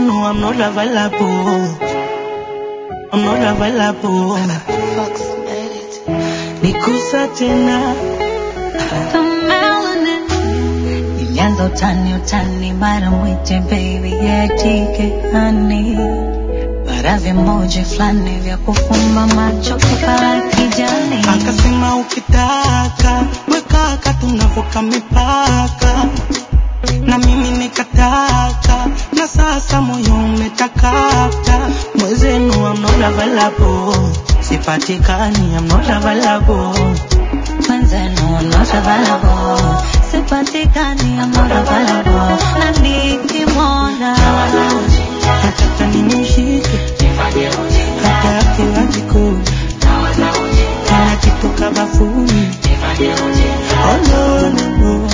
Mwenzenu I'm not available. I'm not available. Fox made it. Nikusa tena. The melanin. Nilianza utani utani mara mwite baby yetike hani bara vimoja fulani vya kufumba macho kipara kijani Akasema ukitaka wekaka tunavuka mipaka, na mimi nikataka, na sasa moyo umetakata. Mwenzenu I'm not available, sipatikani I'm not available. mwenzenu I'm not available sipatikani I'm not available na nikimwona Nataka nimshike hata akiwa jikoni, anakitoka bafuni. Oh no no no,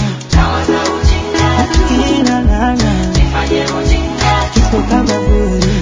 akina nana kitoka bafuni.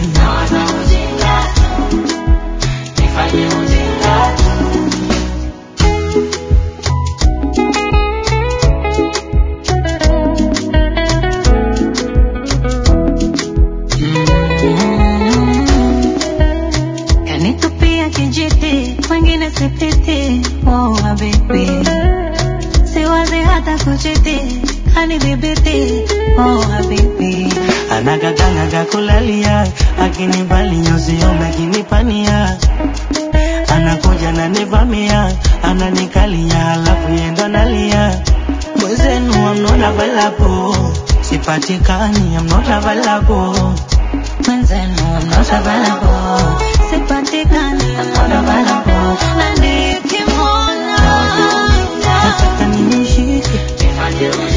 kanitupia kijiti mwingine sipiti oh habibi siwazi hata kuchiti kanidhibiti oh habibi anagaganaga kulalia akinibali nyoziombe akinipania anakuja nanivamia ananikalia alafu yendo nalia mwezenu I'm not available sipatikani I'm not available mwenzenu I'm not available sipatikani I'm not available na nikimwona nataka nimshike